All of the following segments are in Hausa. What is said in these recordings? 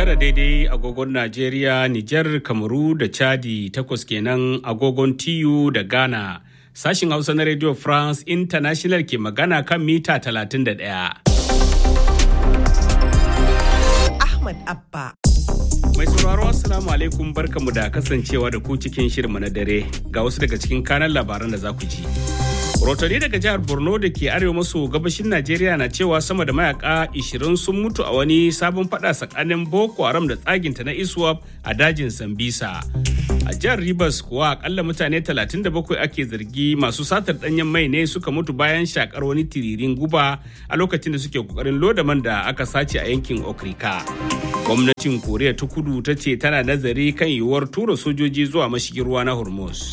tara daidai agogon Najeriya, Nijar, Kamaru da Chadi takwas kenan agogon TU da Ghana. Sashin Hausa na Radio France International ke magana kan mita 31. Ahmad Abba. Mai sauraro Assalamu alaikum barkamu da kasancewa da ku cikin shirma na dare ga wasu daga cikin kanan labaran da za ku ji. Rotani daga jihar Borno da ke arewa maso gabashin Najeriya na cewa sama da mayaka 20 sun mutu a wani sabon fada tsakanin Boko Haram da tsaginta na ISWAP a dajin Sambisa. A jihar Rivers kuwa akalla mutane 37 ake zargi masu satar danyen mai ne suka mutu bayan shakar wani tiririn guba a lokacin da suke kokarin loda man da aka sace a yankin Okrika. Gwamnatin Koriya ta kudu ta ce tana nazari kan yiwuwar tura sojoji zuwa mashigin ruwa na Hormuz.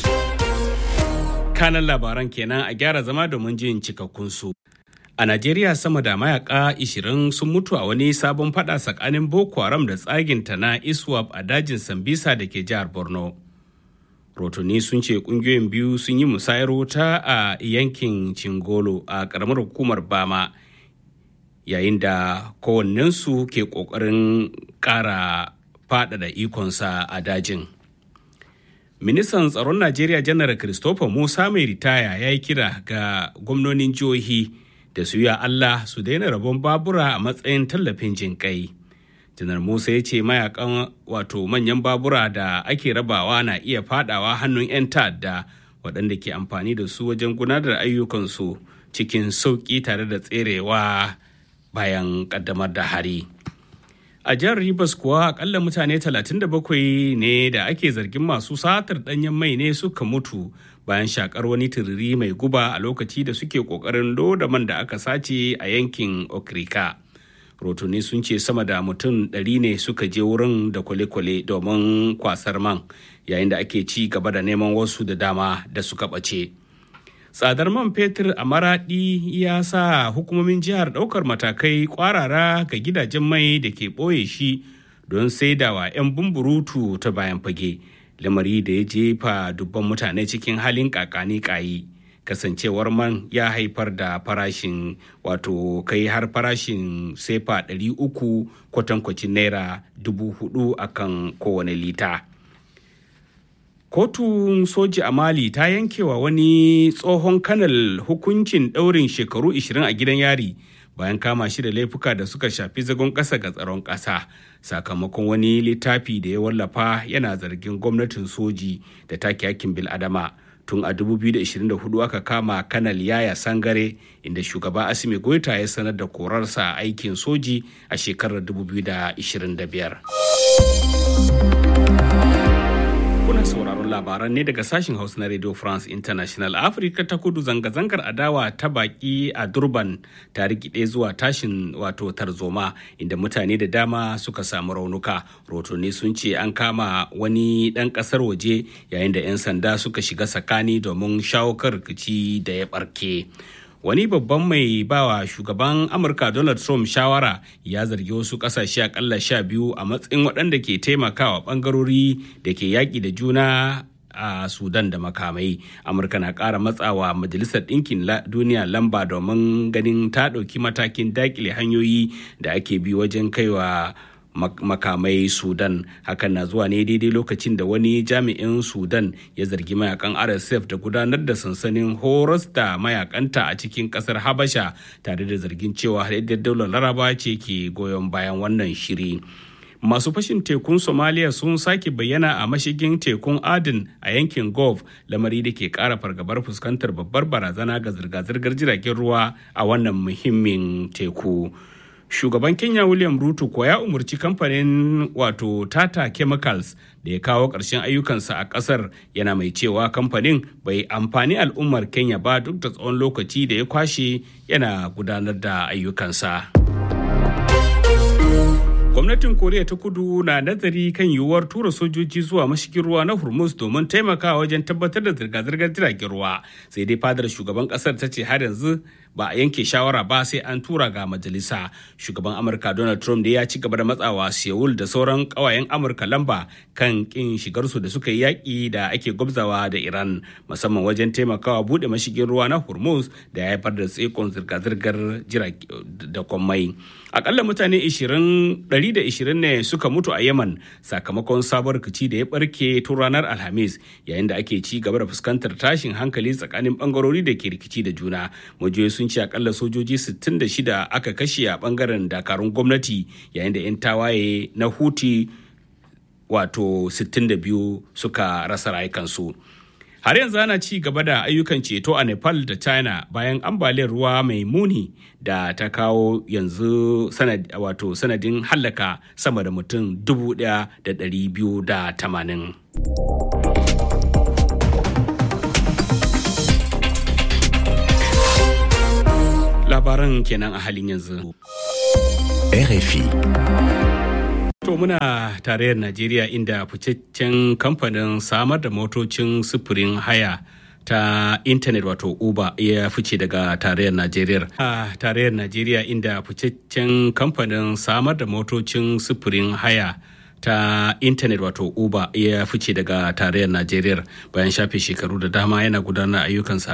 kanan labaran kenan a gyara zama domin jin cikakkun su. A Najeriya sama da mayaka 20 sun mutu a wani sabon fada tsakanin Boko Haram da tsaginta na ISWAP a dajin Sambisa da ke jihar Borno. Rotuni sun ce kungiyoyin biyu sun yi musayar wuta a yankin Cingolo a karamar hukumar Bama yayin da kowannensu ke ƙoƙarin ƙara faɗaɗa ikonsa a dajin. ministan tsaron najeriya janar christopher musa mai ritaya ya yi kira ga gwamnonin jihohi da su yi allah su daina rabon babura a matsayin tallafin jinƙai janar musa ya ce mayakan wato manyan babura da ake rabawa na iya fadawa hannun 'yan ta'adda waɗanda ke amfani da su wajen gudanar da ayyukansu cikin sauƙi tare da tserewa bayan ƙaddamar da hari. a jihar Rivers kuwa akalla mutane 37 ne da ake zargin masu satar danyen mai ne suka mutu bayan shakar wani turiri mai guba a lokaci da suke kokarin loda man da aka sace a yankin okrika rotuni sun ce sama da mutum 100 ne suka je wurin da kwale-kwale domin kwasar man yayin da ake ci gaba da neman wasu da dama da suka ɓace. tsadar man fetur a maradi ya sa hukumomin jihar ɗaukar matakai kwarara ga gidajen mai da ke ɓoye shi don saidawa 'yan bumburutu ta bayan fage lamari da ya jefa dubban mutane cikin halin kakani kayi kasancewar man ya haifar da farashin wato kai har farashin sefa 300 kwatankwacin naira 4,000 akan kowane lita. kotun soji a mali ta yankewa wani tsohon kanal hukuncin ɗaurin shekaru 20 a gidan yari bayan kama shi da laifuka da suka shafi zagon ƙasa ga tsaron ƙasa sakamakon wani littafi da ya wallafa yana zargin gwamnatin soji da take hakkin bil'adama tun a 2024 aka kama kanal yaya sangare inda shugaba asimi goita ya sanar da korarsa aikin soji a shekarar 2025 kuna sauraron labaran ne daga sashen hausa na radio france international afirka ta kudu zanga-zangar adawa ta baki a durban ta rikide zuwa tashin wato tarzoma inda mutane da dama suka samu raunuka rotoni sun ce an kama wani dan kasar waje yayin da 'yan sanda suka shiga tsakani domin shawo kan rikici da ya barke wani babban mai bawa shugaban amurka donald trump shawara ya zargi wasu kasashe akalla sha biyu a matsayin waɗanda ke taimakawa ɓangarori da ke yaƙi da juna a sudan da makamai amurka na ƙara matsawa majalisar ɗinkin duniya lamba domin ganin ta ɗauki matakin daƙile hanyoyi da ake bi wajen kaiwa makamai sudan hakan na zuwa ne daidai lokacin da wani jami'in sudan ya zargi mayakan rsf da gudanar da sansanin horas da mayakanta a cikin kasar habasha tare da zargin cewa haɗaɗɗiyar daular laraba ce ke goyon bayan wannan shiri masu fashin tekun somaliya sun sake bayyana a mashigin tekun adin a yankin gulf lamari da ke kara fargabar fuskantar babbar barazana ga zirga-zirgar jiragen ruwa a wannan muhimmin teku shugaban kenya william ruto ko ya umarci kamfanin wato tata chemicals da ya kawo ƙarshen ayyukansa a ƙasar yana mai cewa kamfanin bai amfani al'ummar kenya ba duk da tsawon lokaci da ya kwashe yana gudanar da ayyukansa gwamnatin koriya ta kudu na nazari kan yiwuwar tura sojoji zuwa mashigin ruwa na hormuz domin taimakawa wajen tabbatar da zirga-zirgar jiragen ruwa sai dai fadar shugaban kasar ta ce har yanzu ba a yanke shawara ba sai an tura ga majalisa shugaban amurka donald trump da ya ci gaba da matsawa seoul da sauran kawayen amurka lamba kan kin shigarsu da suka yi yaƙi da ake gwabzawa da iran musamman wajen taimakawa buɗe mashigin ruwa na hormuz da ya haifar da tsikon zirga-zirgar jirage da kwammai akalla mutane 120 ne suka mutu a yaman sakamakon sabon rikici da ya barke tun ranar alhamis yayin da ake ci gaba da fuskantar tashin hankali tsakanin bangarori da ke rikici da juna majiyoyi sun ce akalla sojoji 66 aka kashe a bangaren dakarun gwamnati yayin da 'yan tawaye na huti wato 62 suka rasa rayukansu. har yanzu ana ci gaba da ayyukan ceto a nepal da china bayan ambaliyar ruwa mai muni da ta kawo yanzu sanad, wato sanadin hallaka sama da mutum 1,280 labaran kenan a halin yanzu RFI To muna tarayyar Najeriya inda ficaccen kamfanin samar da motocin sufurin haya ta intanet wato Uber ya fice daga tarayyar Najeriya. A tarayyar Najeriya inda ficaccen kamfanin samar da motocin sufurin haya ta intanet wato Uber ya fice daga tarayyar Najeriya bayan shafe shekaru da dama yana gudanar ayyukansa